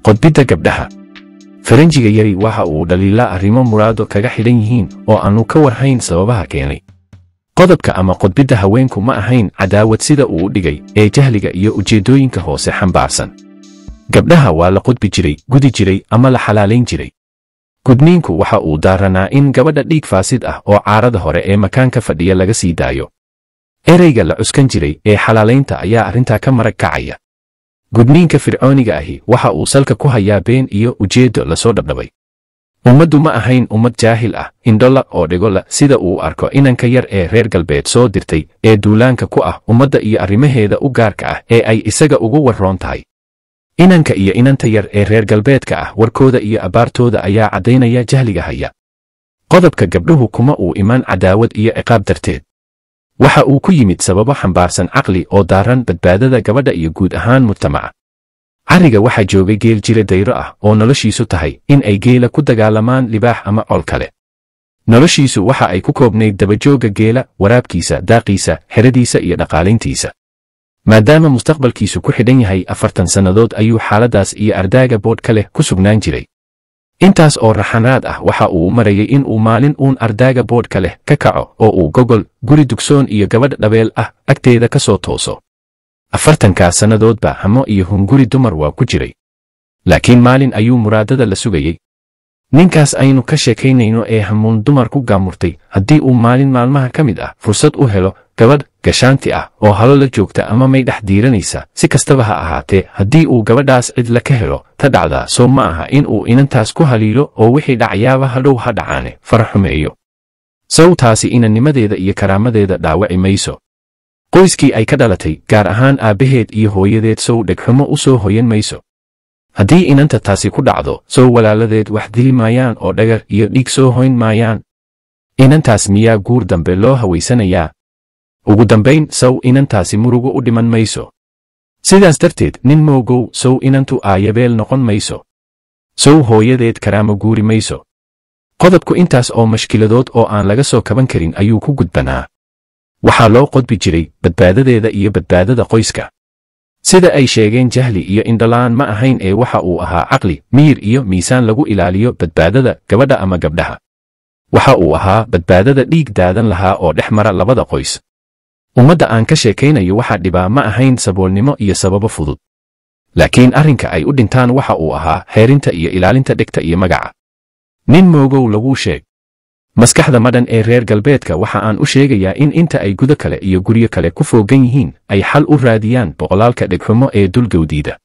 qodbidda gabdhaha faranjiga yari waxa uu dhaliilaa arrimo muraado kaga xidhan yihiin oo aannu ka warhayn sababaha keenay qodobka ama qodbidda haweenku ma ahayn cadaawad sida uu u dhigay ee jahliga iyo ujeeddooyinka hoose xambaarsan gabdhaha waa la qodbi jiray gudi jiray ama la xalaalayn jiray gudniinku waxa uu daaranaa in gabadha dhiig faasid ah oo caarada hore ee makaanka fadhiya laga sii daayo ereyga la cuskan jiray ee xalaalaynta ayaa arrintaa ka marag kacaya gudniinka fircooniga ahi waxa uu salka ku hayaa been iyo ujeeddo lasoo dhabdhabay ummaddu ma ahayn ummad jaahil ah indhola oo dhigola sida uu arko inanka yar ee reer galbeed soo dirtay ee duulaanka ku ah ummadda iyo arrimaheeda u gaarka ah ee ay isaga ugu warroon tahay inanka iyo inanta yar ee reer galbeedka ah warkooda iyo abbaartooda ayaa caddaynaya jahliga haya qodobka gabdhuhu kuma uu imaan cadaawad iyo ciqaab darteed waxa uu ku yimid sababo xambaarsan caqli oo daaran badbaadada gabadha iyo guud ahaan mujtamaca carriga waxaa joogay geel jira dayro ah oo noloshiisu tahay in ay geela ku dagaalamaan libaax ama col kale noloshiisu waxa ay ku koobnayd dabajoogga geela waraabkiisa daaqiisa xeradiisa iyo dhaqaalayntiisa maadaama mustaqbalkiisu ku xidhan yahay afartan sannadood ayuu xaaladdaas iyo ardaaga boodhka leh ku sugnaan jiray intaas oo raxanaad ah waxa uu marayay in uu maalin uun ardaaga boodhka leh ka kaco oo uu gogol guri dugsoon iyo gabadh dhabeel ah agteeda ka soo tooso afartankaa sannadoodba hamo iyo hunguri dumar waa ku jiray laakiin maalin ayuu muraadada la sugayey ninkaas aynu ka sheekaynayno ee hamuun dumar ku gaamurtay haddii uu maalin maalmaha ka mid ah fursad u helo gabadh gashaanti ah oo halo la joogta ama may dhex diiranaysa si kastaba ha ahaatee haddii uu gabadhaas cidla ka helo ta dhacdaa soo ma aha in uu inantaas ku haliilo oo wixii dhacyaaba hadhow ha dhacaane fara xumeeyo sawtaasi inannimadeeda iyo karaamadeeda dhaawaci mayso qoyskii ay ka dhalatay gaar ahaan aabbaheed iyo hooyadeed sow dhegxumo u soo hoyan mayso haddii inanta taasi ku dhacdo sow walaaladeed wax dili maayaan oo dhagar iyo dhiig soo hoyn maayaan inantaas miyaa guur dambe loo hawaysanayaa ugu dambayn sow inantaasi murugo u dhiman mayso sidaas darteed nin moogow sow inantu aayabeel noqon mayso sow hooyadeed karaamo guuri mayso qodobku intaas oo mashkiladood oo aan laga soo kaban karin ayuu ku gudbanaa waxaa loo qodbi jiray badbaadadeeda iyo badbaadada qoyska sida ay sheegeen jahli iyo indhalaan ma ahayn ee waxa uu ahaa caqli miyir iyo miisaan lagu ilaaliyo badbaadada gabadha ama gabdhaha waxa uu ahaa badbaadada dhiig daadan lahaa oo dhex mara labada qoys ummadda aan ka sheekaynayo waxaa dhibaa ma ahayn saboolnimo iyo sababo fudud laakiin arrinka ay u dhintaan waxa uu ahaa xeerinta iyo ilaalinta dhegta iyo magaca nin moogow laguu sheeg maskaxda madhan ee reer galbeedka waxa aan u sheegayaa in inta ay gudo kale iyo guryo kale ku foogan yihiin ay xal u raadiyaan boqolaalka dhegxumo ee dulgowdiida